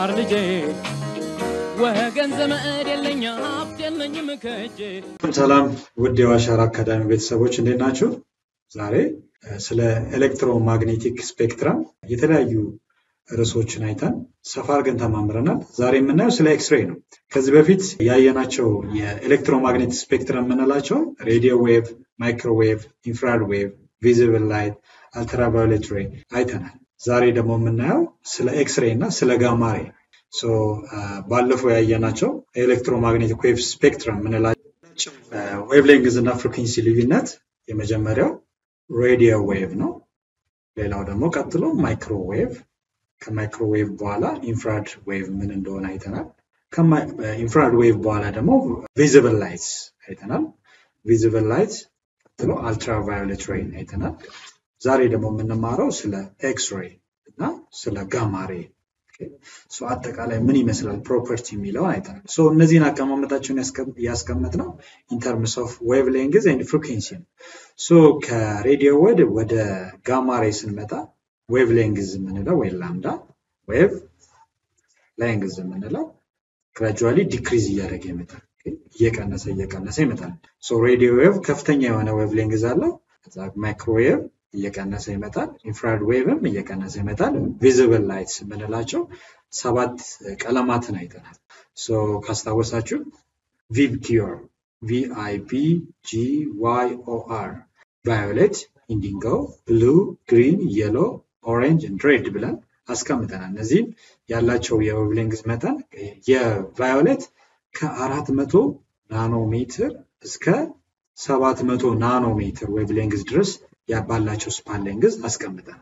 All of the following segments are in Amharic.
የገባር ልጄ ወገን ዘመድ የለኝ ሀብት የለኝም ከእጄ ሰላም ውድ የዋሻራ አካዳሚ ቤተሰቦች እንዴት ናችሁ? ዛሬ ስለ ኤሌክትሮማግኔቲክ ስፔክትረም የተለያዩ ርዕሶችን አይተን ሰፋ አድርገን ተማምረናል። ዛሬ የምናየው ስለ ኤክስሬይ ነው። ከዚህ በፊት ያየናቸው የኤሌክትሮማግኔቲክ ስፔክትረም የምንላቸው ሬዲዮ ዌቭ፣ ማይክሮዌቭ፣ ኢንፍራድ ዌቭ፣ ቪዚብል ላይት፣ አልትራቫዮሌት ሬይ አይተናል። ዛሬ ደግሞ የምናየው ስለ ኤክስሬይ እና ስለ ጋማሬ ባለፈው ያየናቸው ኤሌክትሮማግኔቲክ ዌቭ ስፔክትረም የምንላቸው ዌቭ ሌንግዝ እና ፍሪኩንሲ ልዩነት የመጀመሪያው ሬዲዮ ዌቭ ነው። ሌላው ደግሞ ቀጥሎ ማይክሮዌቭ ከማይክሮዌቭ በኋላ ኢንፍራድ ዌቭ ምን እንደሆነ አይተናል። ኢንፍራድ ዌቭ በኋላ ደግሞ ቪዚብል ላይትስ አይተናል። ቪዚብል ላይት ቀጥሎ አልትራቫዮሌት ሬይ አይተናል። ዛሬ ደግሞ የምንማረው ስለ ኤክስሬይ እና ስለ ጋማሬ አጠቃላይ ምን ይመስላል ፕሮፐርቲ የሚለውን አይተናል። እነዚህን አቀማመጣቸውን ያስቀመጥ ነው ኢንተርምስ ኦፍ ዌቭ ሌንግዝ ኤንድ ፍሪኩንሲ ነው። ከሬዲዮ ወድ ወደ ጋማሬ ስንመጣ ዌቭ ሌንግዝ የምንለው ወይ ላምዳ ዌቭ ሌንግዝ የምንለው ግራጁዋሊ ዲክሪዝ እያደረገ ይመጣል። እየቀነሰ እየቀነሰ ይመጣል። ሬዲዮ ዌቭ ከፍተኛ የሆነ ዌቭ ሌንግዝ አለው። ማይክሮዌቭ እየቀነሰ ይመጣል። ኢንፍራድ ዌቭም እየቀነሰ ይመጣል። ቪዚብል ላይትስ የምንላቸው ሰባት ቀለማትን አይተናል። ካስታወሳችሁ ቪብጊዮር ቪአይፒ ጂ ዋይ ኦአር ቫዮሌት፣ ኢንዲንጎ፣ ብሉ፣ ግሪን፣ የሎ፣ ኦሬንጅ ሬድ ብለን አስቀምጠናል። እነዚህም ያላቸው የዌቭሌንግዝ መጠን የቫዮሌት ከአራት መቶ ናኖሜትር እስከ ሰባት መቶ ናኖሜትር ዌቭሌንግዝ ድረስ ባላቸው ስፓን ሌንግዝ አስቀምጠን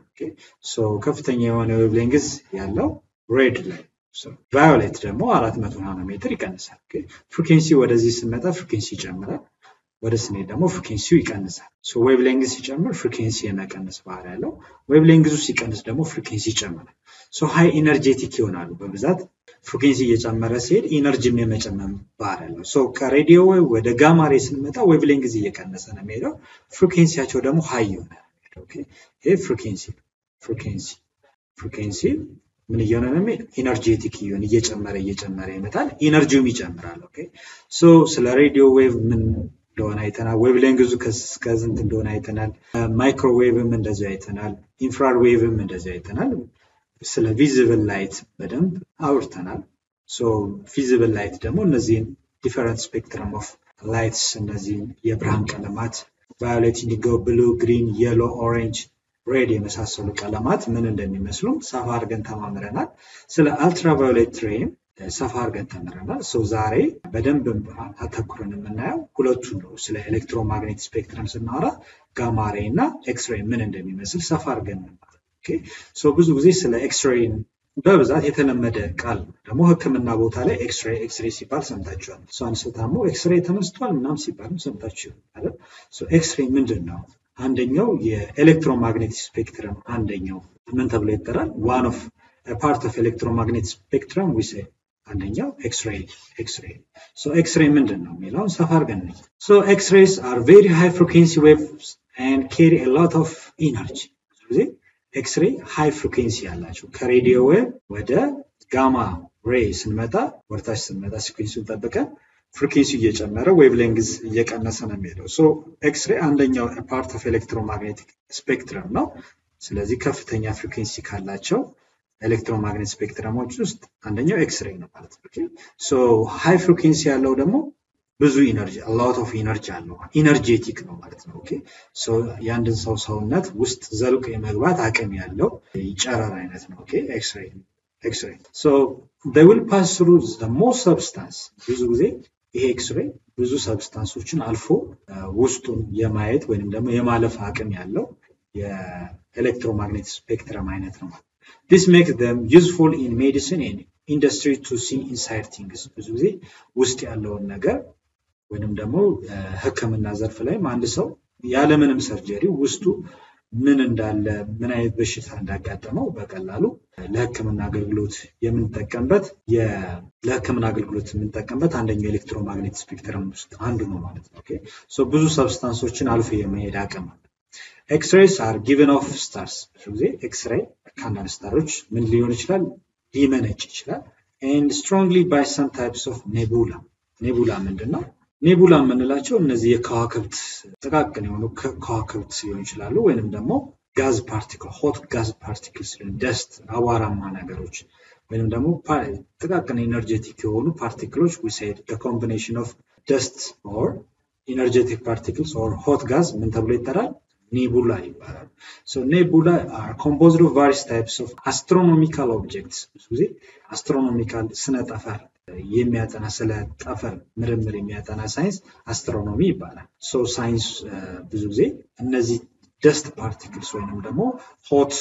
ከፍተኛ የሆነ ዌቭ ሌንግዝ ያለው ሬድ ላይ ቫዮሌት ደግሞ አራት መቶ ናኖሜትር ይቀንሳል። ፍሪኬንሲ ወደዚህ ስንመጣ ፍሪኬንሲ ይጨምራል። ወደ ስንሄድ ደግሞ ፍሪኬንሲው ይቀንሳል። ዌቭ ሌንግዝ ሲጨምር ፍሪኬንሲ የመቀነስ ባህሪ ያለው፣ ዌቭ ሌንግዙ ሲቀንስ ደግሞ ፍሪኬንሲ ይጨምራል። ሃይ ኢነርጄቲክ ይሆናሉ በብዛት ፍሪኬንሲ እየጨመረ ሲሄድ ኢነርጂም የመጨመር ባህሪ ያለው። ከሬዲዮ ወደ ጋማሬ ስንመጣ ዌቭ ሌንግዝ እየቀነሰ ነው የሚሄደው፣ ፍሪኬንሲያቸው ደግሞ ሃይ ይሆናል። ይሄ ፍሪኬንሲ ፍሪኬንሲ ፍሪኬንሲ ምን እየሆነ ነው የሚሄድ ኢነርጄቲክ እየሆነ እየጨመረ እየጨመረ ይመጣል። ኢነርጂውም ይጨምራል። ስለ ሬዲዮ ዌቭ ምን እንደሆነ አይተናል። ዌቭ ሌንግዙ ከስንት እንደሆነ አይተናል። ማይክሮዌቭም እንደዚህ አይተናል። ኢንፍራድ ዌቭም እንደዚህ አይተናል። ስለ ቪዚብል ላይት በደንብ አውርተናል። ቪዚብል ላይት ደግሞ እነዚህን ዲፈረንት ስፔክትረም ኦፍ ላይትስ እነዚህን የብርሃን ቀለማት ቫዮሌት፣ ኢንዲጎ፣ ብሉ፣ ግሪን፣ የሎ፣ ኦሬንጅ፣ ሬድ የመሳሰሉ ቀለማት ምን እንደሚመስሉም ሰፋ አድርገን ተማምረናል። ስለ አልትራቫዮሌት ሬይም ሰፋ አድርገን ተምረናል። ዛሬ በደንብ አተኩረን የምናየው ሁለቱን ነው። ስለ ኤሌክትሮማግኔት ስፔክትረም ስናወራ ጋማሬ እና ኤክስሬይ ምን እንደሚመስል ሰፋ አድርገን ብዙ ጊዜ ስለ ኤክስሬይ በብዛት የተለመደ ቃል ደግሞ ሕክምና ቦታ ላይ ኤክስሬይ ኤክስሬይ ሲባል ሰምታችኋል። እሷን ስታሙ ኤክስሬይ ተነስቷል ምናም ሲባልም ሰምታችሁ አይደል? ኤክስሬይ ምንድን ነው? አንደኛው የኤሌክትሮማግኔቲክ ስፔክትረም አንደኛው ምን ተብሎ ይጠራል? ዋን ኦፍ ፓርት ኦፍ ኤሌክትሮማግኔቲክ ስፔክትረም ዊሴ አንደኛው ኤክስሬይ ኤክስሬይ ሶ ኤክስሬይ ምንድን ነው የሚለውን ሰፋ አድርገን ነው ሶ ኤክስሬይስ አር ቬሪ ሃይ ፍሪኩንሲ ዌቭስ ኤንድ ኬሪ ኤ ሎት ኦፍ ኢነርጂ ብዙ ጊዜ ኤክስሬይ ሃይ ፍሪኩንሲ ያላቸው ከሬዲዮ ዌቭ ወደ ጋማ ሬይ ስንመጣ ወደታች ስንመጣ ሲኩንሱን ጠብቀን ፍሪኩንሲ እየጨመረ ዌቭ ሌንግዝ እየቀነሰ ነው የሚሄደው ሶ ኤክስሬይ አንደኛው ፓርት ኦፍ ኤሌክትሮማግኔቲክ ስፔክትረም ነው ስለዚህ ከፍተኛ ፍሪኩንሲ ካላቸው ኤሌክትሮማግኔት ስፔክትረሞች ውስጥ አንደኛው ኤክስሬይ ነው ማለት ነው። ሶ ሃይ ፍሪኩንሲ ያለው ደግሞ ብዙ ኢነርጂ ሎት ኦፍ ኢነርጂ አለው ኢነርጄቲክ ነው ማለት ነው። ኦኬ ሶ የአንድን ሰው ሰውነት ውስጥ ዘልቆ የመግባት አቅም ያለው ጨረር አይነት ነው። ኦኬ ኤክስሬይ ኤክስሬይ ሶ they will pass through the most substance ብዙ ጊዜ ይሄ ኤክስሬይ ብዙ ሰብስታንሶችን አልፎ ውስጡን የማየት ወይንም ደግሞ የማለፍ አቅም ያለው የኤሌክትሮማግኔት ስፔክትረም አይነት ነው ማለት This makes them useful in medicine and industry to see inside things. ብዙ ጊዜ ውስጥ ያለውን ነገር ወይንም ደግሞ ሕክምና ዘርፍ ላይም አንድ ሰው ያለምንም ሰርጀሪ ውስጡ ምን እንዳለ ምን አይነት በሽታ እንዳጋጠመው በቀላሉ ለሕክምና አገልግሎት የምንጠቀምበት ለሕክምና አገልግሎት የምንጠቀምበት አንደኛው ኤሌክትሮማግኔት ስፔክትረም ውስጥ አንዱ ነው ማለት ነው። ብዙ ሰብስታንሶችን አልፎ የመሄድ አቅም አለ። ኤክስሬይስ አር ጊቨን ኦፍ ስታርስ ብዙ ጊዜ ኤክስሬይ ከአንዳንድ ስታሮች ምን ሊሆን ይችላል ሊመነጭ ይችላል and strongly by some types of nebula. ኔቡላ ምንድን ነው? ኔቡላ የምንላቸው እነዚህ የከዋክብት ጥቃቅን የሆኑ ከዋክብት ሊሆን ይችላሉ፣ ወይንም ደግሞ ጋዝ ፓርቲክል ሆት ጋዝ ፓርቲክልስ ደስት አቧራማ ነገሮች ወይንም ደግሞ ጥቃቅን ኤነርጄቲክ የሆኑ ፓርቲክሎች ዊሳይድ ኮምቢኔሽን ኦፍ ደስት ኦር ኢነርጄቲክ ፓርቲክልስ ኦር ሆት ጋዝ ምን ተብሎ ይጠራል? ኔቡላ ይባላል። ሶ ኔቡላ አር ኮምፖዝድ ኦፍ ቫሪስ ታይፕስ ኦፍ አስትሮኖሚካል ኦብጀክትስ ብዙ ጊዜ አስትሮኖሚካል ስነ ጠፈር የሚያጠና ስለ ጠፈር ምርምር የሚያጠና ሳይንስ አስትሮኖሚ ይባላል። ሶ ሳይንስ ብዙ ጊዜ እነዚህ ደስት ፓርቲክልስ ወይንም ደግሞ ሆት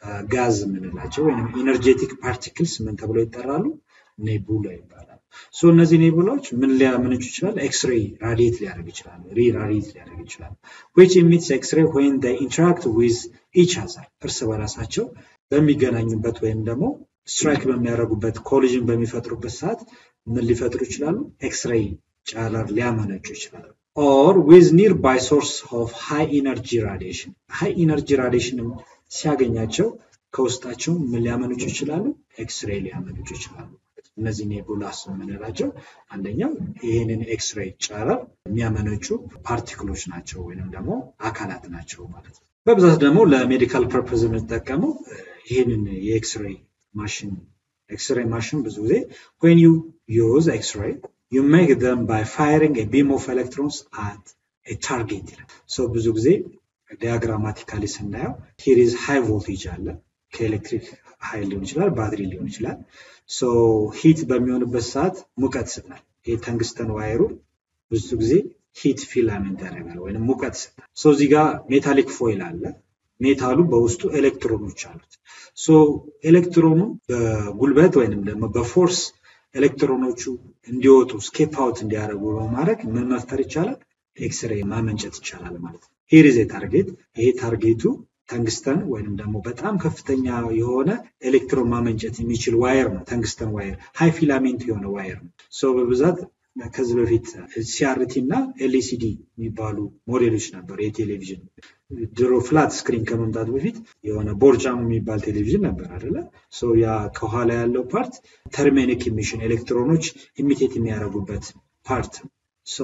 ጋዝ የምንላቸው ወይም ኢነርጄቲክ ፓርቲክልስ ምን ተብለው ይጠራሉ? ኔቡላ ይባላል። ሶ እነዚህ ኔቡላዎች ምን ሊያመነጩ ይችላል? ኤክስሬይ ራዲየት ሊያደርግ ይችላል። ሪ ራዲየት ሊያደርግ ይችላል። ዊች ኢሚትስ ኤክስሬይ ዌን ዴይ ኢንተራክት ዊዝ ኢች አዘር እርስ በራሳቸው በሚገናኙበት ወይም ደግሞ ስትራይክ በሚያደርጉበት ኮሊዥን በሚፈጥሩበት ሰዓት ምን ሊፈጥሩ ይችላሉ? ኤክስሬይ ጨረር ሊያመነጩ ይችላሉ። ኦር ዊዝ ኒር ባይ ሶርስ ኦፍ ሃይ ኢነርጂ ራዲሽን ሃይ ኢነርጂ ራዲሽንም ሲያገኛቸው ከውስጣቸው ምን ሊያመነጩ ይችላሉ? ኤክስሬይ ሊያመነጩ ይችላሉ። እነዚህ ኔቡላስ የምንላቸው አንደኛው ይህንን ኤክስሬይ ጨረር የሚያመነጩ ፓርቲክሎች ናቸው ወይንም ደግሞ አካላት ናቸው ማለት ነው። በብዛት ደግሞ ለሜዲካል ፐርፐዝ የምንጠቀመው ይህንን የኤክስሬይ ማሽን ኤክስሬይ ማሽን ብዙ ጊዜ when you use x-ray you make them by firing a beam of electrons at a target ይላል። ሶ ብዙ ጊዜ ዲያግራማቲካሊ ስናየው ሂር ኢዝ ሃይ ቮልቴጅ አለ ከኤሌክትሪክ ኃይል ሊሆን ይችላል፣ ባትሪ ሊሆን ይችላል። ሶ ሂት በሚሆንበት ሰዓት ሙቀት ይሰጣል። ይህ ተንግስተን ዋይሩ ብዙ ጊዜ ሂት ፊላሜንት ያደርጋል ወይም ሙቀት ይሰጣል። ሶ እዚህ ጋር ሜታሊክ ፎይል አለ። ሜታሉ በውስጡ ኤሌክትሮኖች አሉት። ሶ ኤሌክትሮኑ በጉልበት ወይንም ደግሞ በፎርስ ኤሌክትሮኖቹ እንዲወጡ ስኬፕ አውት እንዲያደርጉ በማድረግ ምን መፍጠር ይቻላል? ኤክስሬይ ማመንጨት ይቻላል ማለት ነው። ሂር ኢዝ ታርጌት። ይሄ ታርጌቱ ተንግስተን ወይንም ደግሞ በጣም ከፍተኛ የሆነ ኤሌክትሮን ማመንጨት የሚችል ዋየር ነው። ተንግስተን ዋየር ሃይ ፊላሜንት የሆነ ዋየር ነው። ሶ በብዛት ከዚህ በፊት ሲአርቲ እና ኤልሲዲ የሚባሉ ሞዴሎች ነበሩ። የቴሌቪዥን ድሮ ፍላት ስክሪን ከመምጣቱ በፊት የሆነ ቦርጫም የሚባል ቴሌቪዥን ነበር አይደለ? ሶ ያ ከኋላ ያለው ፓርት ተርሜኒክ ኢሚሽን ኤሌክትሮኖች ኢሚቴት የሚያደርጉበት ፓርት ሶ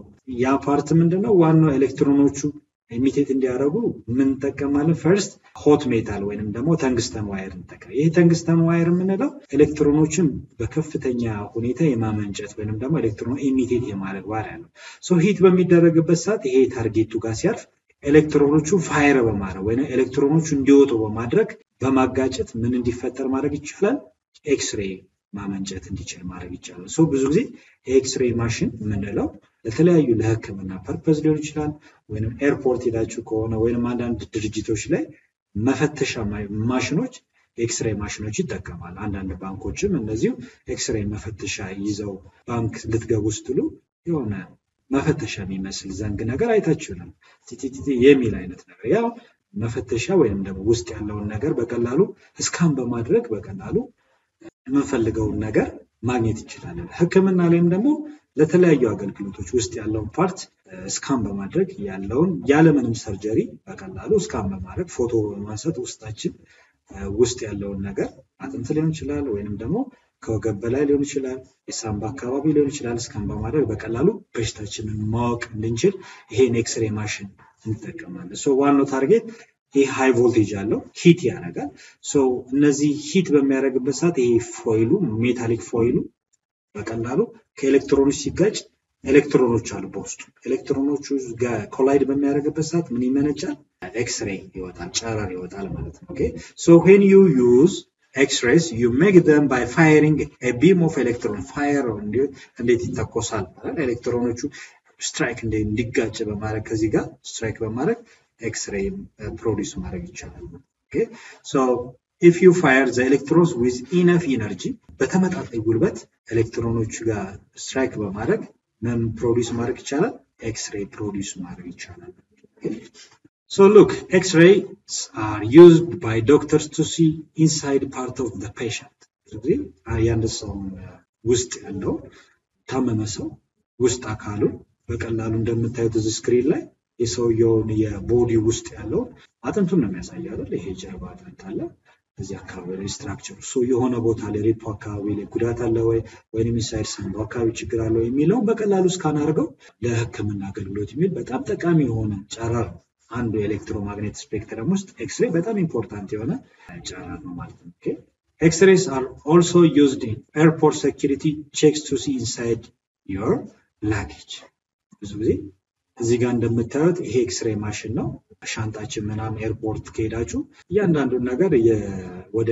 ያ ፓርት ምንድነው? ዋናው ኤሌክትሮኖቹ ኢሚቴት እንዲያደርጉ የምንጠቀማለን ፈርስት ሆት ሜታል ወይንም ደግሞ ተንግስተን ዋየር እንጠቀም። ይህ ተንግስተን ዋየር የምንለው ኤሌክትሮኖችን በከፍተኛ ሁኔታ የማመንጨት ወይንም ደግሞ ኤሌክትሮን ኢሚቴት የማድረግ ባህሪ ያለው ሶ ሂት በሚደረግበት ሰዓት ይሄ ታርጌቱ ጋር ሲያርፍ ኤሌክትሮኖቹ ፋይር በማድረግ ወይም ኤሌክትሮኖቹ እንዲወጡ በማድረግ በማጋጨት ምን እንዲፈጠር ማድረግ ይቻላል? ኤክስሬይ ማመንጨት እንዲችል ማድረግ ይቻላል። ሶ ብዙ ጊዜ የኤክስሬይ ማሽን የምንለው ለተለያዩ ለሕክምና ፐርፐዝ ሊሆን ይችላል። ወይም ኤርፖርት ሄዳችሁ ከሆነ ወይም አንዳንድ ድርጅቶች ላይ መፈተሻ ማሽኖች የኤክስሬይ ማሽኖች ይጠቀማል። አንዳንድ ባንኮችም እነዚሁ ኤክስሬይ መፈተሻ ይዘው ባንክ ልትገቡ ስትሉ የሆነ መፈተሻ የሚመስል ዘንግ ነገር አይታችሁንም ቲቲቲ የሚል አይነት ነገር ያው መፈተሻ ወይም ደግሞ ውስጥ ያለውን ነገር በቀላሉ እስካን በማድረግ በቀላሉ የምንፈልገውን ነገር ማግኘት እንችላለን። ህክምና ላይም ደግሞ ለተለያዩ አገልግሎቶች ውስጥ ያለውን ፓርት እስካን በማድረግ ያለውን ያለምንም ሰርጀሪ በቀላሉ እስካን በማድረግ ፎቶ በማንሳት ውስጣችን ውስጥ ያለውን ነገር አጥንት ሊሆን ይችላል ወይንም ደግሞ ከወገብ በላይ ሊሆን ይችላል፣ የሳምባ አካባቢ ሊሆን ይችላል። እስካን በማድረግ በቀላሉ በሽታችንን ማወቅ እንድንችል ይሄን ኤክስሬ ማሽን እንጠቀማለን። ሶ ዋናው ታርጌት ይህ ሃይ ቮልቴጅ አለው ሂት ያደርጋል። ሶ እነዚህ ሂት በሚያደርግበት ሰዓት ይሄ ፎይሉ ሜታሊክ ፎይሉ በቀላሉ ከኤሌክትሮኖች ሲጋጭ ኤሌክትሮኖች አሉ በውስጡ ኤሌክትሮኖቹ ጋር ኮላይድ በሚያደርግበት ሰዓት ምን ይመነጫል? ኤክስሬይ ይወጣል፣ ጨረር ይወጣል ማለት ነው። ኦኬ ሶ ዌን ዩ ዩዝ ኤክስሬይስ ዩ ሜክ ደም ባይ ፋይሪንግ ኤ ቢም ኦፍ ኤሌክትሮን ፋየር እንዴት ይተኮሳል? ኤሌክትሮኖቹ ስትራይክ እንዲጋጭ በማድረግ ከዚህ ጋር ስትራይክ በማድረግ ኤክስሬይ ፕሮዲስ ማድረግ ይቻላል። ኦኬ ሶ ኢፍ ዩ ፋየር ዘ ኤሌክትሮንስ ዊዝ ኢነፍ ኢነርጂ በተመጣጣኝ ጉልበት ኤሌክትሮኖቹ ጋር ስትራይክ በማድረግ ምን ፕሮዲስ ማድረግ ይቻላል? ኤክስሬይ ፕሮዲስ ማድረግ ይቻላል። So look, X-rays are used by doctors to see inside part of the patient. ስለዚህ የአንድ ሰው ውስጥ ያለው ታመመ ሰው ውስጥ አካሉ በቀላሉ እንደምታዩት እዚህ ስክሪን ላይ የሰውየውን የቦዲ ውስጥ ያለውን አጥንቱን ነው የሚያሳየው አይደል? ይሄ ጀርባ አጥንት አለ። እዚህ አካባቢ ላይ ስትራክቸሩ ሶ የሆነ ቦታ ላይ ሪፖ አካባቢ ላይ ጉዳት አለ ወይ ወይም ኢንሳይድ ሳምቦ አካባቢ ችግር አለ ወይ የሚለውን በቀላሉ እስካን አድርገው ለሕክምና አገልግሎት የሚል በጣም ጠቃሚ የሆነ ጨረር ነው። አንዱ የኤሌክትሮማግኔት ስፔክትረም ውስጥ ኤክስሬ በጣም ኢምፖርታንት የሆነ ጨረር ነው ማለት ነው። ኦኬ ኤክስሬስ አር ኦልሶ ዩዝድ ኢን ኤርፖርት ሴኪሪቲ ቼክስ ቱ ሲ ኢንሳይድ ዮር ላጌጅ ብዙ ጊዜ እዚህ ጋር እንደምታዩት ይሄ ኤክስሬ ማሽን ነው። ሻንጣችን ምናምን ኤርፖርት ከሄዳችሁ እያንዳንዱን ነገር ወደ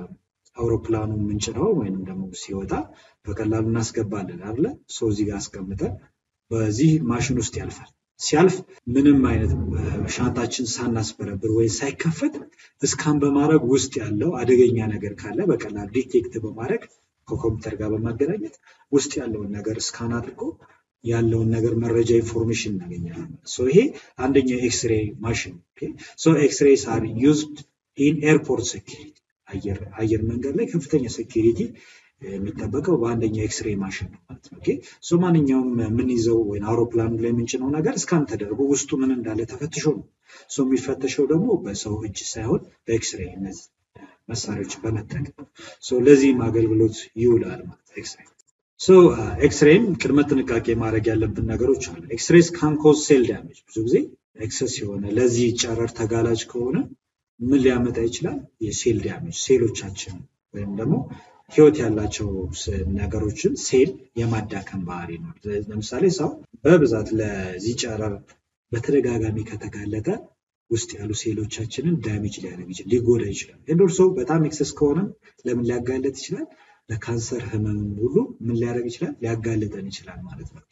አውሮፕላኑ ምንጭነው ወይም ደግሞ ሲወጣ በቀላሉ እናስገባለን አለ ሰው እዚህ ጋር አስቀምጠን በዚህ ማሽን ውስጥ ያልፋል። ሲያልፍ ምንም አይነት ሻንጣችን ሳናስበረብር ወይ ሳይከፈት እስካን በማድረግ ውስጥ ያለው አደገኛ ነገር ካለ በቀላሉ ዲቴክት በማድረግ ከኮምፒውተር ጋር በማገናኘት ውስጥ ያለውን ነገር እስካን አድርጎ ያለውን ነገር መረጃ ኢንፎርሜሽን እናገኛለን። ይሄ አንደኛው ኤክስሬ ማሽን ኤክስሬስ አር ዩዝድ ኢን ኤርፖርት ሴኪሪቲ አየር መንገድ ላይ ከፍተኛ ሴኪሪቲ የሚጠበቀው በአንደኛው ኤክስሬ ማሽን ነው ማለት ነው። ሶ ማንኛውም የምንይዘው ወይም አውሮፕላኑ ላይ የምንጭነው ነገር እስካን ተደርጎ ውስጡ ምን እንዳለ ተፈትሾ ነው። ሶ የሚፈተሸው ደግሞ በሰው እጅ ሳይሆን በኤክስሬ እነዚህ መሳሪያዎችን በመጠቀም ሶ ለዚህም አገልግሎት ይውላል ማለት ኤክስሬ ሶ ኤክስሬም ቅድመ ጥንቃቄ ማድረግ ያለብን ነገሮች አሉ። ኤክስሬስ ካን ኮዝ ሴል ዳሜጅ ብዙ ጊዜ ኤክሰስ የሆነ ለዚህ ጨረር ተጋላጭ ከሆነ ምን ሊያመጣ ይችላል? የሴል ዳሜጅ ሴሎቻችን ወይም ደግሞ ህይወት ያላቸው ነገሮችን ሴል የማዳከም ባህሪ ነው። ለምሳሌ ሰው በብዛት ለዚህ ጨረር በተደጋጋሚ ከተጋለጠ ውስጥ ያሉ ሴሎቻችንን ዳሜጅ ሊያደርግ ይችላል፣ ሊጎዳ ይችላል። እንደርሶ በጣም ኤክሰስ ከሆነም ለምን ሊያጋለጥ ይችላል? ለካንሰር ህመም ሁሉ ምን ሊያደርግ ይችላል? ሊያጋልጠን ይችላል ማለት ነው።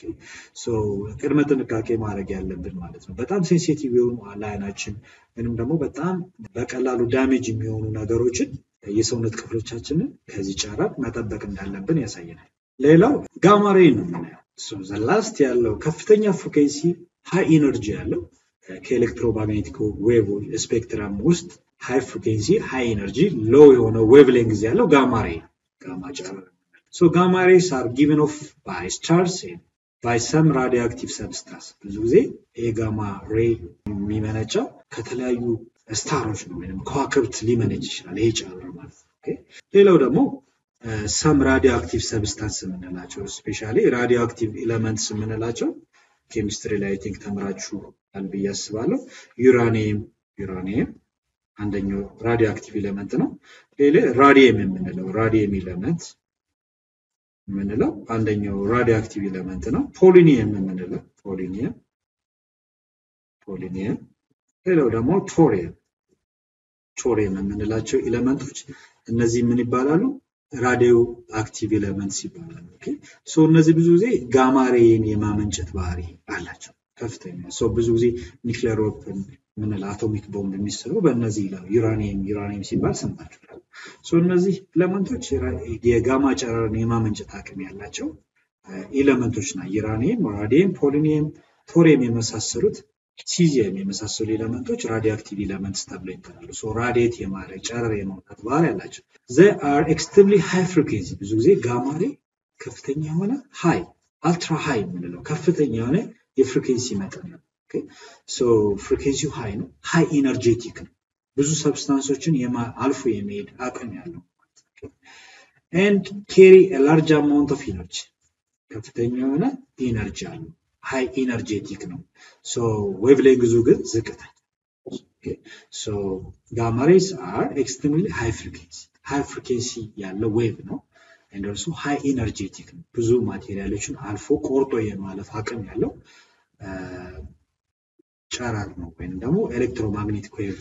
ቅድመ ጥንቃቄ ማድረግ ያለብን ማለት ነው። በጣም ሴንሲቲቭ የሆኑ ለአይናችን ወይም ደግሞ በጣም በቀላሉ ዳሜጅ የሚሆኑ ነገሮችን የሰውነት ክፍሎቻችንን ከዚህ ጨረር መጠበቅ እንዳለብን ያሳየናል። ሌላው ጋማሬ ነው የምናየው። ዘላስት ያለው ከፍተኛ ፍሪኩዌንሲ ሃይ ኢነርጂ ያለው ከኤሌክትሮማግኔቲክ ዌቭ ስፔክትረም ውስጥ ሃይ ፍሪኩዌንሲ ሃይ ኢነርጂ ሎው የሆነ ዌቭ ሌንግዝ ያለው ጋማሬ ነው። ጋማ ጨረር ሶ ጋማ ሬስ አር ጊቨን ኦፍ ባይ ስታርስ ባይ ሰም ራዲዮአክቲቭ ሰብስታንስ ብዙ ጊዜ ይሄ ጋማ ሬ የሚመነጨው ከተለያዩ ስታሮች ነው ወይም ከዋክብት ሊመነጭ ይችላል ይሄ ጨረር ማለት ነው። ሌላው ደግሞ ሰም ራዲዮ አክቲቭ ሰብስታንስ የምንላቸው ስፔሻሊ ራዲዮ አክቲቭ ኤለመንትስ የምንላቸው ኬሚስትሪ ላይ ቲንክ ተምራችኋል ብዬ አስባለሁ። ዩራኒየም ዩራኒየም አንደኛው ራዲዮ አክቲቭ ኤለመንት ነው። ሌላ ራዲየም የምንለው ራዲየም ኤለመንት የምንለው አንደኛው ራዲዮ አክቲቭ ኤለመንት ነው። ፖሊኒየም የምንለው ፖሊኒየም ፖሊኒየም ሌላው ደግሞ ቶሪየም ቶሪየም የምንላቸው ኤለመንቶች እነዚህ ምን ይባላሉ? ራዲዮ አክቲቭ ኤለመንትስ ይባላሉ። ኦኬ ሶ እነዚህ ብዙ ጊዜ ጋማሬን የማመንጨት ባህሪ አላቸው ከፍተኛ ሶ ብዙ ጊዜ ኒክሌር ዌፐን ምንል አቶሚክ ቦምብ የሚሰራው በእነዚህ ዩራኒየም ዩራኒየም ሲባል ሰምታችኋል። ሶ እነዚህ ኤለመንቶች የጋማ ጨረርን የማመንጨት አቅም ያላቸው ኤለመንቶች ና ዩራኒየም፣ ራዲየም፣ ፖሊኒየም፣ ቶሪየም የመሳሰሉት ሲዚየም የመሳሰሉ ኤለመንቶች ራዲዮ አክቲቭ ኤለመንትስ ተብለው ይጠራሉ። ሶ ራዲየት የማድረግ ጨረር የማውጣት ባህሪ ያላቸው ዘ አር ኤክስትሪምሊ ሃይ ፍሪኩዌንሲ ብዙ ጊዜ ጋማሬ ከፍተኛ የሆነ ሃይ አልትራ ሃይ የምንለው ከፍተኛ የሆነ የፍሪኩዌንሲ መጠን ነው። ሶ ፍሪኩዌንሲው ሃይ ነው። ሃይ ኢነርጄቲክ ነው። ብዙ ሰብስታንሶችን አልፎ የመሄድ አቅም ያለው ኤንድ ኬሪ ላርጅ አማውንት ኦፍ ኢነርጂ ከፍተኛ የሆነ ኢነርጂ አለው። ሃይ ኢነርጄቲክ ነው። ሶ ዌቭ ሌንግዙ ግን ዝቅተኛ ሶ ጋማ ሬይስ አር ኤክስትሪምሊ ሃይ ፍሪኩዌንሲ ሃይ ፍሪኩዌንሲ ያለው ዌቭ ነው። እንደርሱ ሃይ ኢነርጄቲክ ነው። ብዙ ማቴሪያሎችን አልፎ ቆርጦ የማለፍ አቅም ያለው ጨረር ነው ወይም ደግሞ ኤሌክትሮማግኔቲክ ዌቭ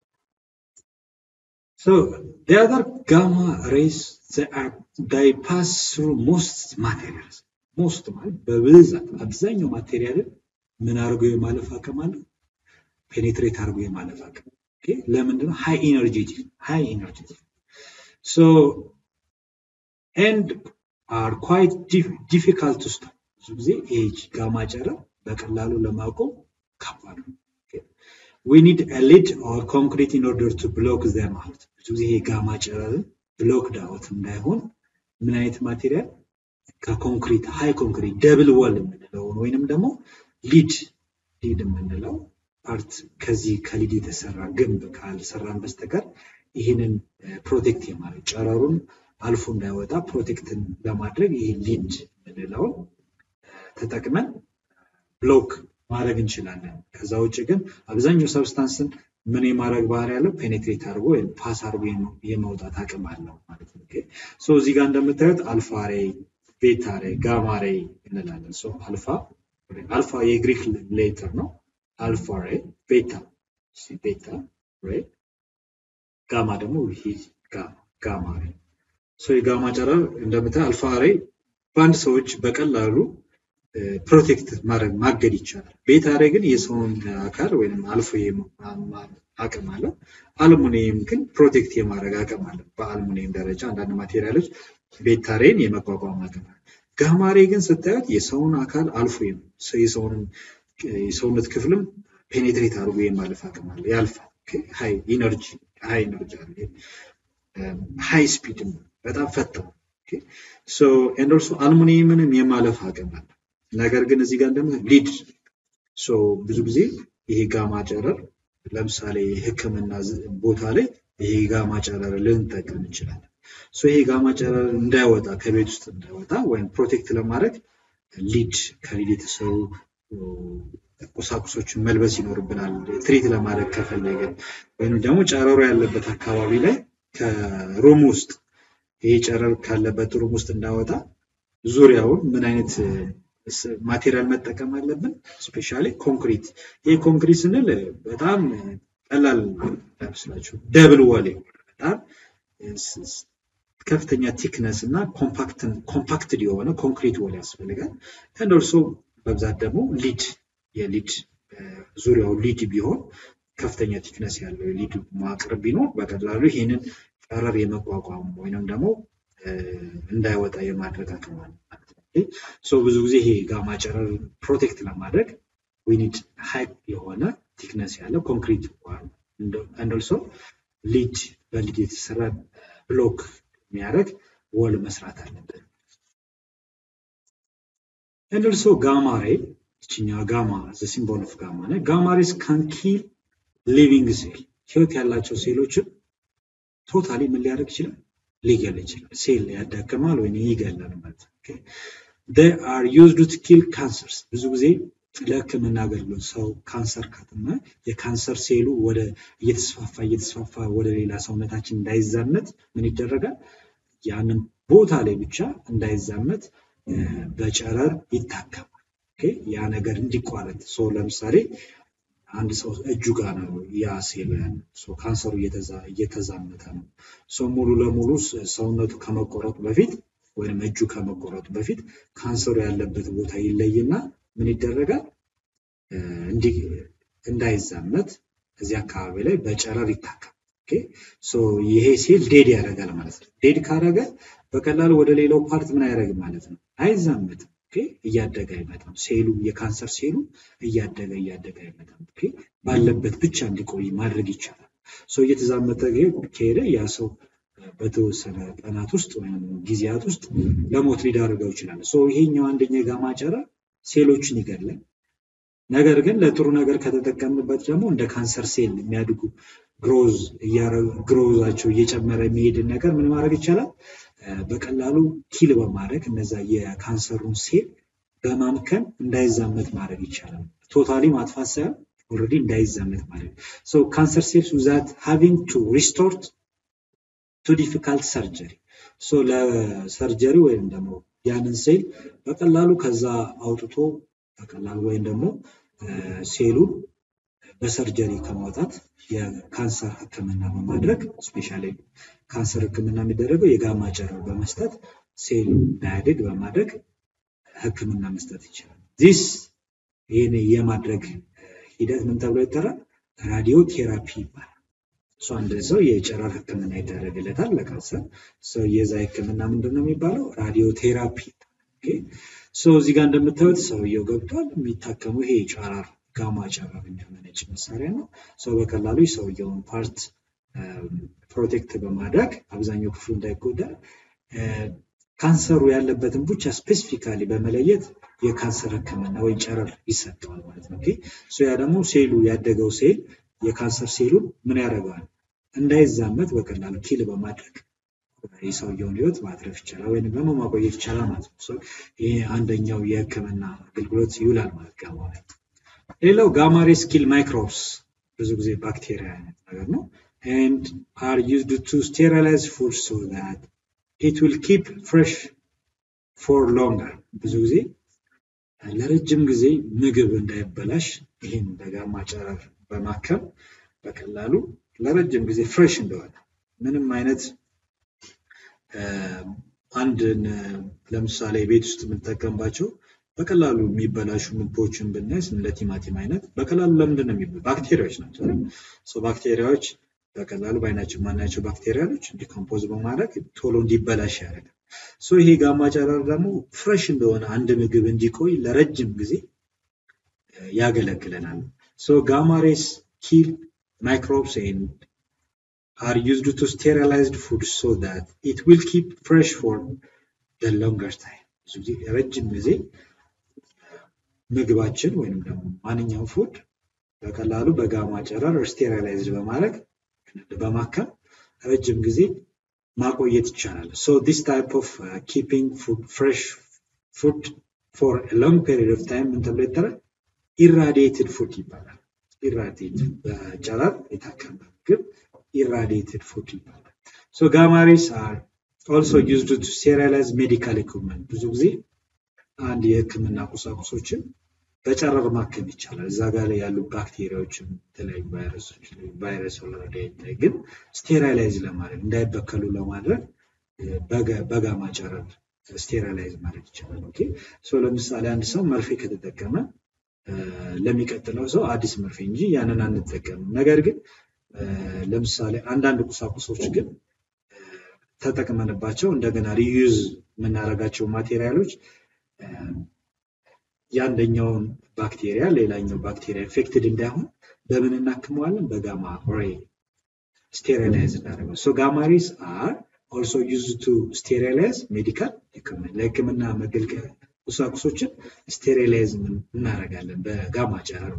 So the other gamma rays they are they pass through most materials. ሞስት ማለት በብዛት አብዛኛው ማቴሪያልን ምን አድርጎ የማለፍ አቅም አለው? ፔኔትሬት አድርጎ የማለፍ አቅም ለምንድነው? ሃይ ኢነርጄቲክ ሃይ ኢነርጄቲክ ሶ ኤንድ አር ኳይት ዲፊካልት ውስጥ ብዙ ጊዜ ይህ ጋማ ጨረር በቀላሉ ለማቆም ከባድ ነው። ዊ ኒድ ሊድ ኦር ኮንክሪት ኢን ኦርደር ቱ ብሎክ ዘም አውት። ብዙ ጊዜ ይሄ ጋማ ጨረርን ብሎክ ዳውት እንዳይሆን ምን አይነት ማቴሪያል ከኮንክሪት ሃይ ኮንክሪት ደብል ወል የምንለውን ወይንም ደግሞ ሊድ ሊድ የምንለው ፓርት ከዚህ ከሊድ የተሰራ ግንብ ካልሰራን በስተቀር ይህንን ፕሮቴክት የማድረግ ጨረሩን አልፎ እንዳይወጣ ፕሮቴክትን ለማድረግ ይህ ሊድ የምንለውን ተጠቅመን ብሎክ ማድረግ እንችላለን። ከዛ ውጭ ግን አብዛኛው ሰብስታንስን ምን የማድረግ ባህሪ ያለው ፔኔትሬት አድርጎ ወይም ፓስ አድርጎ የመውጣት አቅም አለው ማለት ነው። ሶ እዚህ ጋር እንደምታዩት አልፋ ሬይ፣ ቤታ ሬይ፣ ጋማ ሬይ እንላለን። ሶ አልፋ አልፋ የግሪክ ሌተር ነው። አልፋ ሬይ፣ ቤታ ቤታ ሬይ፣ ጋማ ደግሞ ጋማ ሬይ። ሶ የጋማ ጨረር እንደምታዩት አልፋ ሬይ በአንድ ሰዎች በቀላሉ ፕሮቴክት ማድረግ ማገድ ይቻላል። ቤታ ሬይ ግን የሰውን አካል ወይም አልፎ አቅም አለ። አልሙኒየም ግን ፕሮቴክት የማድረግ አቅም አለ። በአልሙኒየም ደረጃ አንዳንድ ማቴሪያሎች ቤታ ሬይን የመቋቋም አቅም አለ። ጋማ ሬይ ግን ስታዩት የሰውን አካል አልፎ የሰውነት ክፍልም ፔኔትሬት አድርጎ የማለፍ አቅም አለ። ያልፋል። ሃይ ኢነርጂ ሃይ ኢነርጂ አለ። ሃይ ስፒድም በጣም ፈጣን ሶ ኤንድ ኦልሶ አልሙኒየምንም የማለፍ አቅም አለ። ነገር ግን እዚህ ጋር እንደምት ሊድ ሶ ብዙ ጊዜ ይሄ ጋማ ጨረር ለምሳሌ ሕክምና ቦታ ላይ ይሄ ጋማ ጨረር ልንጠቀም እንችላለን። ሶ ይሄ ጋማ ጨረር እንዳይወጣ ከቤት ውስጥ እንዳይወጣ ወይም ፕሮቴክት ለማድረግ ሊድ ከሊድ የተሰሩ ቁሳቁሶችን መልበስ ይኖርብናል። ትሪት ለማድረግ ከፈለግን ወይም ደግሞ ጨረሩ ያለበት አካባቢ ላይ ከሩም ውስጥ ይሄ ጨረር ካለበት ሩም ውስጥ እንዳወጣ ዙሪያውን ምን አይነት ማቴሪያል መጠቀም አለብን? ስፔሻሊ ኮንክሪት። ይህ ኮንክሪት ስንል በጣም ቀላል አይመስላችሁ። ደብል ወል በጣም ከፍተኛ ቲክነስ እና ኮምፓክትድ የሆነ ኮንክሪት ወል ያስፈልጋል። አንድ ኦልሶ በብዛት ደግሞ ሊድ የሊድ ዙሪያው ሊድ ቢሆን ከፍተኛ ቲክነስ ያለው የሊድ መዋቅር ቢኖር በቀላሉ ይህንን ጨረር የመቋቋም ወይንም ደግሞ እንዳይወጣ የማድረግ አቅም አለ ማለት ነው። ሶ ብዙ ጊዜ ይሄ ጋማ ጨረር ፕሮቴክት ለማድረግ ዊኒድ ሀይ የሆነ ቲክነስ ያለው ኮንክሪት እንደልሶ ሊድ በሊድ የተሰራ ብሎክ የሚያደርግ ወል መስራት አለብን። እንደልሶ ጋማ ሬይ ይችኛ ጋማ ሲምቦል ኦፍ ጋማ ነ ጋማ ሬስ ካን ኪል ሊቪንግ ሴል ህይወት ያላቸው ሴሎችን ቶታሊ ምን ሊያደርግ ይችላል? ሊገል ይችላል። ሴል ያዳክማል ወይም ይገላል ማለት ነው። they are used to kill cancers ብዙ ጊዜ ለህክምና አገልግሎት ሰው ካንሰር ካተመ የካንሰር ሴሉ ወደ እየተስፋፋ እየተስፋፋ ወደ ሌላ ሰውነታችን እንዳይዛመት ምን ይደረጋል? ያንን ቦታ ላይ ብቻ እንዳይዛመት በጨረር ይታከማል። ያ ነገር እንዲቋረጥ ሰው ለምሳሌ አንድ ሰው እጁ ጋር ነው ያ ሴል ያለው ካንሰሩ እየተዛመተ ነው። ሰው ሙሉ ለሙሉ ሰውነቱ ከመቆረጡ በፊት ወይም እጁ ከመቆረጡ በፊት ካንሰሩ ያለበት ቦታ ይለይና ምን ይደረጋል? እንዳይዛመት እዚህ አካባቢ ላይ በጨረር ይታከም። ይሄ ሴል ዴድ ያደርጋል ማለት ነው። ዴድ ካደረገ በቀላሉ ወደ ሌላው ፓርት ምን አያደርግም ማለት ነው፣ አይዛመትም። እያደገ አይመጣም። ሴሉ የካንሰር ሴሉ እያደገ እያደገ አይመጣም። ባለበት ብቻ እንዲቆይ ማድረግ ይቻላል። ሰው እየተዛመተ ከሄደ ያ ሰው በተወሰነ ቀናት ውስጥ ወይም ጊዜያት ውስጥ ለሞት ሊዳርገው ይችላል። ይሄኛው አንደኛ የጋማ ጨረር ሴሎችን ይገላል። ነገር ግን ለጥሩ ነገር ከተጠቀምንበት ደግሞ እንደ ካንሰር ሴል የሚያድጉ ግሮዝ ግሮዛቸው እየጨመረ የሚሄድን ነገር ምን ማድረግ ይቻላል? በቀላሉ ኪል በማድረግ እነዛ የካንሰሩን ሴል በማምከን እንዳይዛመት ማድረግ ይቻላል። ቶታሊ ማጥፋት ሳይሆን ኦልሬዲ እንዳይዛመት ማድረግ ሶ ካንሰር ሴልስ ዊዛት ሃቪንግ ቱ ሪስቶርት ቱ ዲፊካልት ሰርጀሪ ሶ ለሰርጀሪ ወይም ደግሞ ያንን ሴል በቀላሉ ከዛ አውጥቶ በቀላሉ ወይም ደግሞ ሴሉን በሰርጀሪ ከማውጣት የካንሰር ሕክምና በማድረግ ስፔሻሊ ካንሰር ሕክምና የሚደረገው የጋማ ጨረር በመስጠት ሴል እንዳያድግ በማድረግ ሕክምና መስጠት ይችላል። ዚስ ይህን የማድረግ ሂደት ምን ተብሎ ይጠራል? ራዲዮ ቴራፒ ይባላል። እሱ አንድ ሰው የጨረር ሕክምና ይደረግለታል ለካንሰር። ሰው የዛ ሕክምና ምንድን ነው የሚባለው? ራዲዮ ቴራፒ። ሰው እዚህ ጋር እንደምታዩት ሰውየው ገብቷል። የሚታከመው ይሄ ጨረር ጋማ ጨረር የሚያመነጭ መሳሪያ ነው። ሰው በቀላሉ የሰውየውን ፓርት ፕሮቴክት በማድረግ አብዛኛው ክፍሉ እንዳይጎዳ ካንሰሩ ያለበትን ብቻ ስፔሲፊካሊ በመለየት የካንሰር ህክምና ወይም ጨረር ይሰጠዋል ማለት ነው። ያ ደግሞ ሴሉ ያደገው ሴል የካንሰር ሴሉን ምን ያደርገዋል? እንዳይዛመት በቀላሉ ኪል በማድረግ የሰውየውን ህይወት ማትረፍ ይቻላል ወይም ደግሞ ማቆየት ይቻላል ማለት ነው። ይሄ አንደኛው የህክምና አገልግሎት ይውላል ማለት ጋማ ላይ። ሌላው ጋማሬ ስኪል ማይክሮብስ ብዙ ጊዜ ባክቴሪያ አይነት ነገር ነው and are used to sterilize food so that it will keep fresh for longer ብዙ ጊዜ ለረጅም ጊዜ ምግብ እንዳይበላሽ ይህን በጋማ ጨረር በማከም በቀላሉ ለረጅም ጊዜ ፍሬሽ እንደሆነ ምንም አይነት አንድን ለምሳሌ ቤት ውስጥ የምንጠቀምባቸው በቀላሉ የሚበላሹ ምግቦችን ብናይ እንደ ቲማቲም አይነት በቀላሉ ለምንድን ነው የሚበ ባክቴሪያዎች ናቸው ሰው ባክቴሪያዎች በቀላሉ በአይናችን ማናያቸው ባክቴሪያሎች ዲኮምፖዝ በማድረግ ቶሎ እንዲበላሽ ያደርጋል ሶ ይሄ ጋማ ጨረር ደግሞ ፍሬሽ እንደሆነ አንድ ምግብ እንዲቆይ ለረጅም ጊዜ ያገለግለናል ሶ ጋማ ሬስ ኪል microbes and are used to sterilize food so that it will keep fresh for the longer time. ብዙ ጊዜ ረጅም ጊዜ ምግባችን ወይም ደግሞ ማንኛውም ፉድ በቀላሉ በጋማ ጨረር ስቴራላይዝድ በማድረግ በማከም ረጅም ጊዜ ማቆየት ይቻላል። ሶ ዲስ ታይፕ ኦፍ ኪፒንግ ፉድ ፍሬሽ ፉድ ፎር ሎንግ ፔሪድ ኦፍ ታይም ምን ተብሎ ይጠራል? ኢራዲየትድ ፉድ ይባላል። ኢራዲየትድ በጨረር የታከመ ምግብ ኢራዲየትድ ፉድ ይባላል። ሶ ጋማሪስ አር ኦልሶ ዩዝድ ቱ ስቴራላይዝ ሜዲካል ኢኩፕመንት ብዙ ጊዜ አንድ የህክምና ቁሳቁሶችን በጨረር ማከም ይቻላል። እዛ ጋር ላይ ያሉ ባክቴሪያዎችን የተለያዩ ቫይረሶች ቫይረስ ኦልሬዲ አይታይ፣ ግን ስቴራላይዝ ለማድረግ እንዳይበከሉ ለማድረግ በጋማ ጨረር ስቴራላይዝ ማድረግ ይቻላል። ኦኬ ሶ ለምሳሌ አንድ ሰው መርፌ ከተጠቀመ ለሚቀጥለው ሰው አዲስ መርፌ እንጂ ያንን አንጠቀምም። ነገር ግን ለምሳሌ አንዳንድ ቁሳቁሶች ግን ተጠቅመንባቸው እንደገና ሪዩዝ የምናደርጋቸው ማቴሪያሎች የአንደኛውን ባክቴሪያ ሌላኛው ባክቴሪያ ኢንፌክትድ እንዳይሆን በምን እናክመዋለን? በጋማ ሬ ስቴሪላይዝ እናደርገው። ሶ ጋማ ሬስ አር ኦልሶ ዩዝ ቱ ስቴሪላይዝ ሜዲካል ኢኩፕመንት ለህክምና መገልገያ ቁሳቁሶችን ስቴሪላይዝ እናደርጋለን በጋማ ጨረር።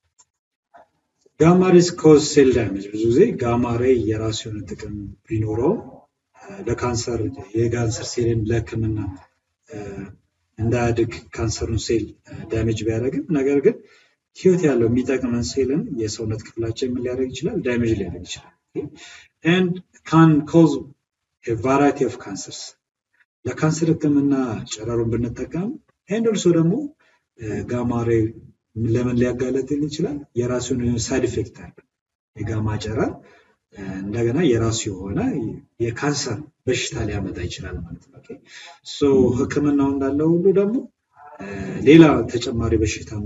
ጋማ ሬስ ኮዝ ሴል ዳሜጅ ብዙ ጊዜ ጋማ ሬ የራሱ የሆነ ጥቅም ቢኖረውም ለካንሰር የካንሰር ሴልን ለህክምና እንዳያድግ ካንሰሩን ሴል ዳሜጅ ቢያደርግም ነገር ግን ህይወት ያለው የሚጠቅመን ሴልን የሰውነት ክፍላችን ምን ሊያደርግ ይችላል? ዳሜጅ ሊያደርግ ይችላል። ኤንድ ካን ኮዝ ቫራይቲ ኦፍ ካንሰርስ ለካንሰር ህክምና ጨረሩን ብንጠቀም ኤንድ ኦልሶ ደግሞ ጋማሬ ለምን ሊያጋለጥን ይችላል? የራሱን ሳይድ ኢፌክት አለ። የጋማ ጨረር እንደገና የራሱ የሆነ የካንሰር በሽታ ሊያመጣ ይችላል ማለት ነው። ሶ ህክምናው እንዳለው ሁሉ ደግሞ ሌላ ተጨማሪ በሽታም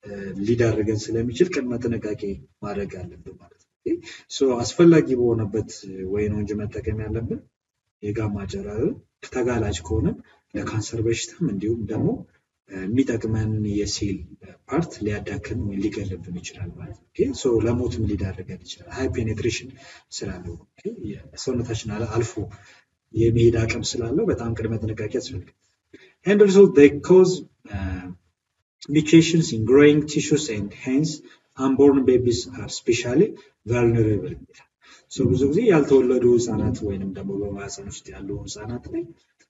ሊዳርገን ስለሚችል ቅድመ ጥንቃቄ ማድረግ አለብን ማለት ነው። ሶ አስፈላጊ በሆነበት ወይ ነው እንጂ መጠቀም ያለብን የጋማ ጨረር ተጋላጭ ከሆነ ለካንሰር በሽታም እንዲሁም ደግሞ የሚጠቅመን የሴል ፓርት ሊያዳክም ወይ ሊገልብን ይችላል ማለት ነው። ሶ ለሞትም ሊዳርገን ይችላል። ሃይ ፔኔትሬሽን ስላለው ሰውነታችን አልፎ የመሄድ አቅም ስላለው በጣም ቅድመ ጥንቃቄ ያስፈልጋል። And also they cause uh, mutations in growing tissues and hence unborn babies are especially vulnerable ይላል። ሶ ብዙ ጊዜ ያልተወለዱ ህጻናት ወይንም ደግሞ በማህፀን ውስጥ ያሉ ህጻናት ላይ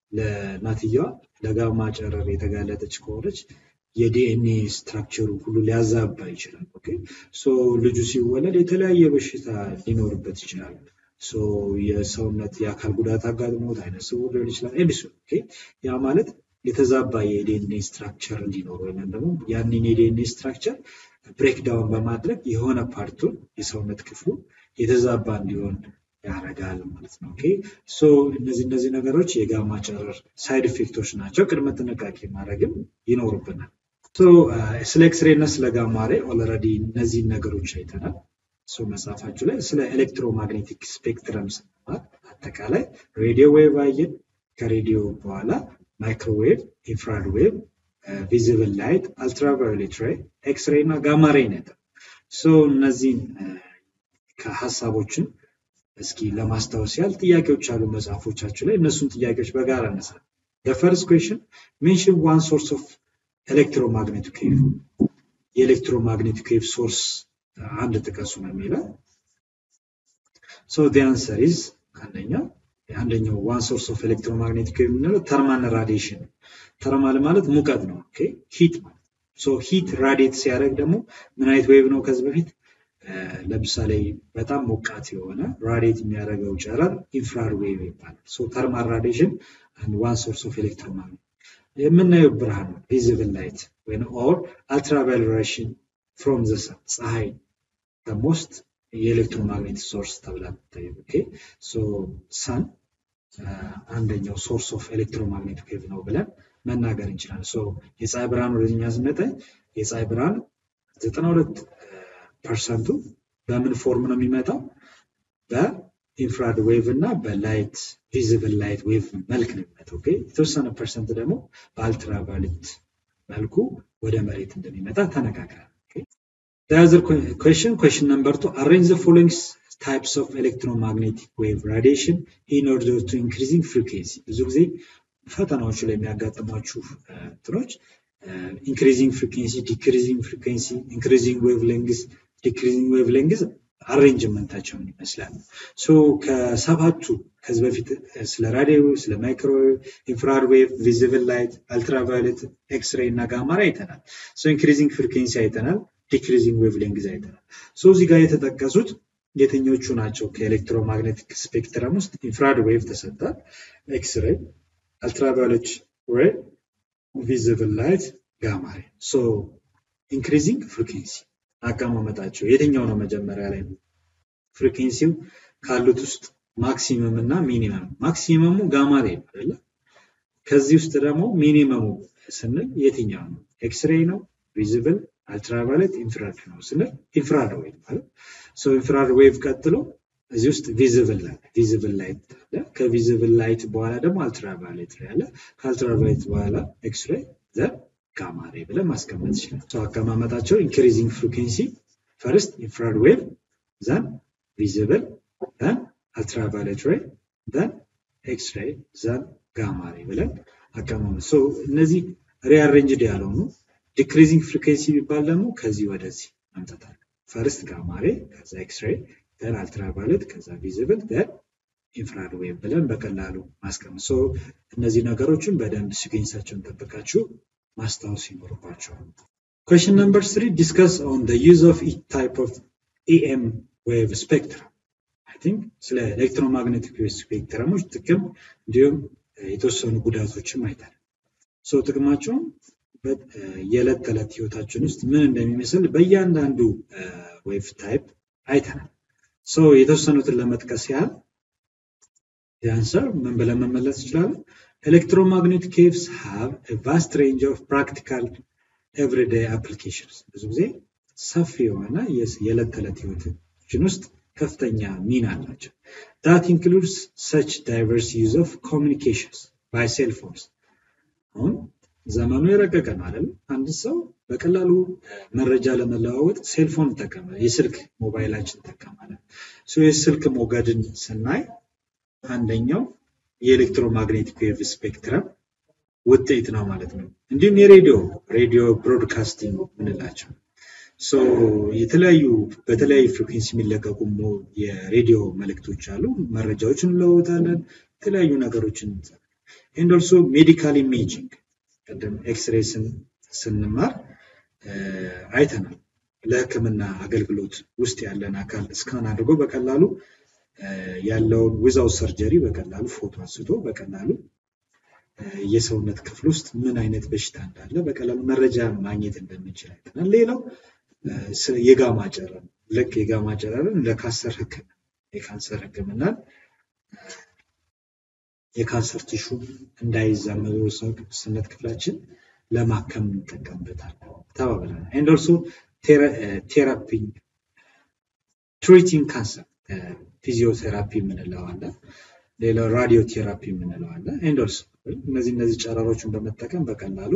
ለእናትየዋ ለጋማ ጨረር የተጋለጠች ከሆነች የዲኤንኤ ስትራክቸሩ ሁሉ ሊያዛባ ይችላል። ኦኬ ሶ ልጁ ሲወለድ የተለያየ በሽታ ሊኖርበት ይችላል። ሶ የሰውነት የአካል ጉዳት አጋጥሞት አይነ ስውር ሊሆን ይችላል። ኤንዲሱ ኦኬ ያ ማለት የተዛባ የዲኤንኤ ስትራክቸር እንዲኖር ወይም ደግሞ ያንን የዲኤንኤ ስትራክቸር ብሬክዳውን በማድረግ የሆነ ፓርቱን የሰውነት ክፍሉ የተዛባ እንዲሆን ያደርጋል ማለት ነው። ኦኬ ሶ እነዚህ እነዚህ ነገሮች የጋማ ጨረር ሳይድ ኢፌክቶች ናቸው። ቅድመ ጥንቃቄ ማድረግም ይኖርብናል። ሶ ስለ ኤክስሬ እና ስለ ጋማ ሬይ ኦልሬዲ እነዚህን ነገሮች አይተናል። ሶ መጽሐፋችሁ ላይ ስለ ኤሌክትሮማግኔቲክ ስፔክትረም ስንማር አጠቃላይ ሬዲዮ ዌቭ አየን። ከሬዲዮ በኋላ ማይክሮዌቭ፣ ኢንፍራድ ዌቭ፣ ቪዚብል ላይት፣ አልትራቫዮሌት ሬይ፣ ኤክስሬ እና ጋማ ሬይ ነበር። ሶ እነዚህን ከሀሳቦችን እስኪ ለማስታወስ ያህል ጥያቄዎች አሉ መጽሐፎቻችሁ ላይ እነሱን ጥያቄዎች በጋራ እነሳ ፈርስት ኩዌሽን ሜንሽን ዋን ሶርስ ኦፍ ኤሌክትሮማግኔቲክ ዌቭ የኤሌክትሮማግኔቲክ ዌቭ ሶርስ አንድ ጥቀሱ ነው የሚለው ሶ ዲ አንሰር ኢዝ አንደኛው አንደኛው ዋን ሶርስ ኦፍ ኤሌክትሮማግኔቲክ ዌቭ የምንለው ተርማል ራዲዬሽን ነው። ተርማል ማለት ሙቀት ነው። ኦኬ ሂት ማለት ሶ ሂት ራዲየት ሲያደርግ ደግሞ ምን አይነት ዌቭ ነው? ከዚህ በፊት ለምሳሌ በጣም ሞቃት የሆነ ራዲየት የሚያደርገው ጨረር ኢንፍራred ዌቭ ይባላል። ሶ ተርማል ራዲዬሽን አንድ ዋን ሶርስ ኦፍ ኤሌክትሮማግኔት የምናየው ብርሃን ነው ቪዚብል ላይት ወይም ኦር አልትራቫዮሌት ሬዲዬሽን ፍሮም ዘ ሰን ፀሐይ ከሞስት የኤሌክትሮማግኔቲክ ሶርስ ተብላ ትታየው። ኦኬ ሶ ሰን አንደኛው ሶርስ ኦፍ ኤሌክትሮማግኔቲክ ዌቭ ነው ብለን መናገር እንችላለን። ሶ የፀሐይ ብርሃን ወደኛ ስንመጣ የፀሐይ ብርሃን 92 ፐርሰንቱ በምን ፎርም ነው የሚመጣው? በኢንፍራድ ዌቭ እና በላይት ቪዚብል ላይት ዌቭ መልክ ነው የሚመጣው። ኦኬ የተወሰነ ፐርሰንት ደግሞ በአልትራቫዮሌት መልኩ ወደ መሬት እንደሚመጣ ተነጋግረናል። The other question, question number two, arrange the following types of electromagnetic wave radiation in order to increasing frequency. ብዙ ጊዜ ፈተናዎቹ ላይ የሚያጋጥሟችሁ እንትኖች ኢንክሪዚንግ ፍሪኩንሲ፣ ዲክሪዚንግ ፍሪኩንሲ፣ ኢንክሪዚንግ ዌቭ ሌንግዝ፣ ዲክሪዚንግ ዌቭ ሌንግዝ አሬንጅመንታቸው ምን ይመስላል? ሶ ከሰባቱ ከዚህ በፊት ስለ ራዲዮ፣ ስለ ማይክሮዌቭ፣ ኢንፍራድ ዌቭ፣ ቪዚብል ላይት፣ አልትራቫዮሌት፣ ኤክስሬይ እና ጋማራ አይተናል። ሶ ኢንክሪዚንግ ፍሪኩንሲ አይተናል። ዲክሪዚንግ ዌቭ ሌንግዝ አይተናል። ሶ እዚህ ጋር የተጠቀሱት የትኞቹ ናቸው? ከኤሌክትሮማግኔቲክ ስፔክትረም ውስጥ ኢንፍራድ ዌቭ ተሰጥቷል፣ ኤክስሬይ፣ አልትራቫዮሌት ሬይ፣ ቪዚብል ላይት፣ ጋማሬ። ሶ ኢንክሪዚንግ ፍሪኩንሲ አቀማመጣቸው የትኛው ነው? መጀመሪያ ላይ ፍሪኩንሲው ካሉት ውስጥ ማክሲመም እና ሚኒመም። ማክሲመሙ ጋማሬ ነው አይደለ? ከዚህ ውስጥ ደግሞ ሚኒመሙ ስንል የትኛው ነው? ኤክስሬይ ነው? ቪዚብል አልትራቫዮሌት ኢንፍራድ ነው ስንል ኢንፍራድ ዌቭ ማለት ሶ ኢንፍራድ ዌቭ ቀጥሎ እዚህ ውስጥ ቪዚብል ላይት ቪዚብል ላይት አለ። ከቪዚብል ላይት በኋላ ደግሞ አልትራቫዮሌት ሬይ አለ። ከአልትራቫዮሌት በኋላ ኤክስሬይ ዘን ጋማ ሬይ ብለን ማስቀመጥ ይችላል። ሶ አቀማመጣቸው ኢንክሪዚንግ ፍሪኩንሲ ፈርስት ኢንፍራድ ዌቭ ዘን ቪዚብል ዘን አልትራቫዮሌት ሬይ ዘን ኤክስሬይ ዘን ጋማ ሬይ ብለን አቀማመጥ ሶ እነዚህ ሪአሬንጅድ ያልሆኑ ዲክሪዚንግ ፍሪኩንሲ የሚባል ደግሞ ከዚህ ወደዚህ መምጣታል። ፈርስት ጋማሬ ከዛ ኤክስሬይ ደን አልትራቫዮሌት ከዛ ቪዚብል ደን ኢንፍራድ ዌቭ ብለን በቀላሉ ማስቀመጥ። ሶ እነዚህ ነገሮችን በደንብ ሲገኝሳቸውን ጠብቃችሁ ማስታወስ ይኖርባቸዋል። ኩዌሽን ነምበር ስሪ ዲስከስ ኦን ዘ ዩዝ ኦፍ ኢች ታይፕ ኦፍ ኢኤም ዌቭ ስፔክትረም። አይ ቲንክ ስለ ኤሌክትሮማግኔቲክ ዌቭ ስፔክትረሞች ጥቅም እንዲሁም የተወሰኑ ጉዳቶችም አይተናል። ሶ ጥቅማቸውም የዕለት ተዕለት ህይወታችን ውስጥ ምን እንደሚመስል በእያንዳንዱ ዌቭ ታይፕ አይተናል። ሶ የተወሰኑትን ለመጥቀስ ያህል የአንሰር ምን ብለን መመለስ እንችላለን? ኤሌክትሮማግኔቲክ ዌቭስ ሃቭ ቫስት ሬንጅ ኦፍ ፕራክቲካል ኤቭሪዴይ አፕሊኬሽንስ ብዙ ጊዜ ሰፊ የሆነ የዕለት ተዕለት ህይወታችን ውስጥ ከፍተኛ ሚና አላቸው። ዳት ኢንክሉድስ ሰች ዳይቨርስ ዩዝ ኦፍ ኮሚኒኬሽንስ ባይ ሴልፎንስ አሁን ዘመኑ የረቀቀ ነው አይደል? አንድ ሰው በቀላሉ መረጃ ለመለዋወጥ ሴልፎን ይጠቀማል። የስልክ ሞባይላችን እንጠቀማለን። የስልክ ሞገድን ስናይ አንደኛው የኤሌክትሮማግኔቲክ ዌቭ ስፔክትረም ውጤት ነው ማለት ነው። እንዲሁም የሬዲዮ ሬዲዮ ብሮድካስቲንግ ምንላቸው የተለያዩ በተለያዩ ፍሪኩንሲ የሚለቀቁ የሬዲዮ መልእክቶች አሉ። መረጃዎችን እንለወጣለን፣ የተለያዩ ነገሮችን ኤንድ ኦልሶ ሜዲካል ኢሜጂንግ ቅድም ኤክስሬይ ስንማር አይተናል። ለሕክምና አገልግሎት ውስጥ ያለን አካል እስካን አድርጎ በቀላሉ ያለውን ዊዛው ሰርጀሪ በቀላሉ ፎቶ አንስቶ በቀላሉ የሰውነት ክፍል ውስጥ ምን አይነት በሽታ እንዳለ በቀላሉ መረጃ ማግኘት እንደምንችል አይተናል። ሌላው የጋማ ጨረር ልክ የጋማ ጨረርን ለካንሰር ሕክምና የካንሰር ሕክምናን የካንሰር ቲሹ እንዳይዛመዱ ሰውነት ክፍላችን ለማከም እንጠቀምበታለን ተባብለናል። ኤንድ ኦልሶ ቴራፒ ትሪቲንግ ካንሰር ፊዚዮቴራፒ የምንለው አለ። ሌላው ራዲዮ ቴራፒ የምንለው አለ። ኤንድ ኦልሶ እነዚህ እነዚህ ጨረሮችን በመጠቀም በቀላሉ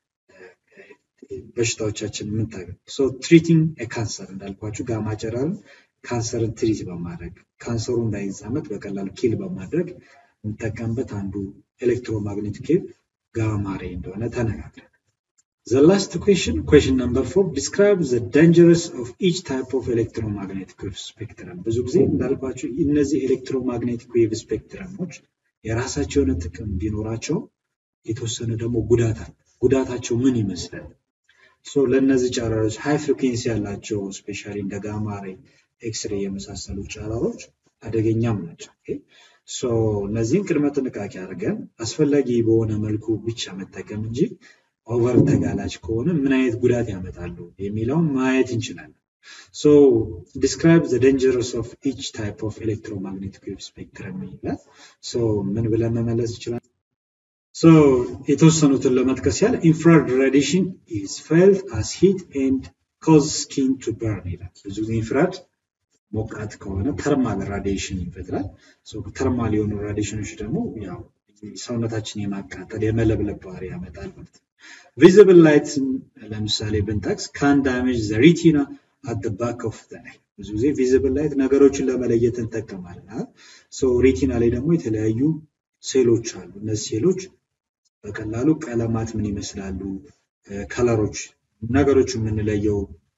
በሽታዎቻችን የምንታገል ሶ ትሪቲንግ ካንሰር እንዳልኳችሁ ጋማ ጨረርን ካንሰርን ትሪት በማድረግ ካንሰሩ እንዳይዛመት በቀላሉ ኪል በማድረግ የምንጠቀምበት አንዱ ኤሌክትሮማግኔቲክ ዌቭ ጋማ ሬይ እንደሆነ ተነጋግረን The last question, question number four, describe the dangers of each type of electromagnetic wave spectrum. ብዙ ጊዜ እንዳልኳቸው እነዚህ ኤሌክትሮማግኔቲክ ዌቭ ስፔክትረሞች የራሳቸው የሆነ ጥቅም ቢኖራቸው የተወሰነ ደግሞ ጉዳት አለ። ጉዳታቸው ምን ይመስላል? ሶ ለእነዚህ ጨረሮች ሃይ ፍሪኩዌንሲ ያላቸው ስፔሻሊ እንደ ጋማ ሬይ፣ ኤክስሬ የመሳሰሉ ጨረሮች አደገኛም ናቸው። ኦኬ ሶ እነዚህን ቅድመ ጥንቃቄ አድርገን አስፈላጊ በሆነ መልኩ ብቻ መጠቀም እንጂ ኦቨር ተጋላጭ ከሆነ ምን አይነት ጉዳት ያመጣሉ የሚለውን ማየት እንችላለን። ሶ ዲስክራይብ ዘ ደንጀርስ ኦፍ ኢች ታይፕ ኦፍ ኤሌክትሮማግኔቲክ ዌቭ ስፔክትረም ይላል። ሶ ምን ብለን መመለስ ይችላል? ሶ የተወሰኑትን ለመጥቀስ ያህል ኢንፍራሬድ ራዲሽን ኢዝ ፌልት አስ ሂት ኤንድ ኮዝ ስኪን ቱ በርን ይላል። ብዙ ጊዜ ኢንፍራድ ሞቃት ከሆነ ተርማል ራዲሽን ይፈጥራል። ተርማል የሆኑ ራዲሽኖች ደግሞ ያው ሰውነታችን የማቃጠል የመለብለብ ባህሪ ያመጣል ማለት ነው። ቪዚብል ላይት ለምሳሌ ብንጠቅስ ካን ዳሜጅ ዘ ሪቲና አት ባክ ኦፍ ዘ አይ። ብዙ ጊዜ ቪዚብል ላይት ነገሮችን ለመለየት እንጠቀማለን። ሶ ሪቲና ላይ ደግሞ የተለያዩ ሴሎች አሉ። እነዚህ ሴሎች በቀላሉ ቀለማት ምን ይመስላሉ፣ ከለሮች ነገሮች የምንለየው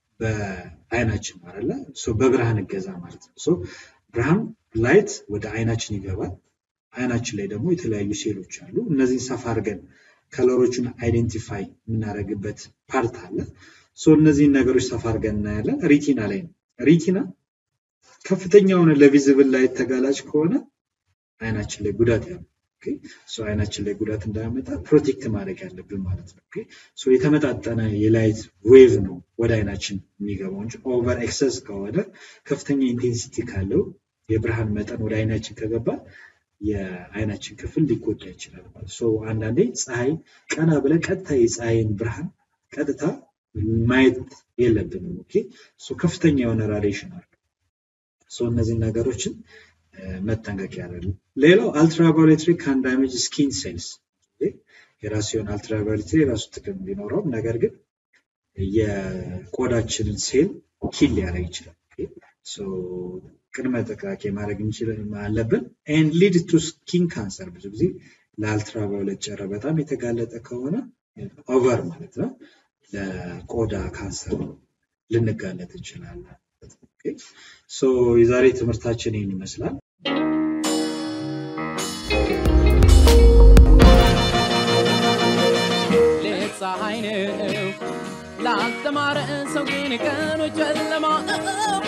በአይናችን አለ በብርሃን እገዛ ማለት ነው። ሶ ብርሃን ላይት ወደ አይናችን ይገባል። አይናችን ላይ ደግሞ የተለያዩ ሴሎች አሉ። እነዚህን ሰፋ አድርገን ከለሮቹን አይዴንቲፋይ የምናደርግበት ፓርት አለ። ሶ እነዚህን ነገሮች ሰፋ አድርገን እናያለን። ሪቲና ላይ ነው። ሪቲና ከፍተኛ የሆነ ለቪዝብል ላይት ተጋላጭ ከሆነ አይናችን ላይ ጉዳት ያለው ሶ አይናችን ላይ ጉዳት እንዳያመጣ ፕሮቴክት ማድረግ ያለብን ማለት ነው። ሶ የተመጣጠነ የላይት ዌቭ ነው ወደ አይናችን የሚገባው እንጂ ኦቨር ኤክሰስ ከሆነ ከፍተኛ ኢንቴንሲቲ ካለው የብርሃን መጠን ወደ አይናችን ከገባ የአይናችን ክፍል ሊጎዳ ይችላል ማለት ሶ አንዳንዴ ፀሐይ ቀና ብለን ቀጥታ የፀሐይን ብርሃን ቀጥታ ማየት የለብንም። ኦኬ ሶ ከፍተኛ የሆነ ራዲሽን አለ። ሶ እነዚህን ነገሮችን መጠንቀቅ ያለ ሌላው አልትራቫዮሌትሪ ካን ዳሜጅ ስኪን ሴልስ የራሱ የሆነ አልትራቫዮሌትሪ የራሱ ጥቅም ቢኖረውም ነገር ግን የቆዳችንን ሴል ኪል ሊያደርግ ይችላል። ቅድመ ጥንቃቄ ማድረግ አለብን። ኤንድ ሊድ ቱ ስኪን ካንሰር ብዙ ጊዜ ለአልትራቫዮሌት ጨረር በጣም የተጋለጠ ከሆነ ኦቨር ማለት ነው ለቆዳ ካንሰር ልንጋለጥ እንችላለን። ሶ የዛሬ ትምህርታችን ይህን ይመስላል። ሌት ፀሐይ ነው ላልተማረ ሰው ግን ቀኑ ጨለማ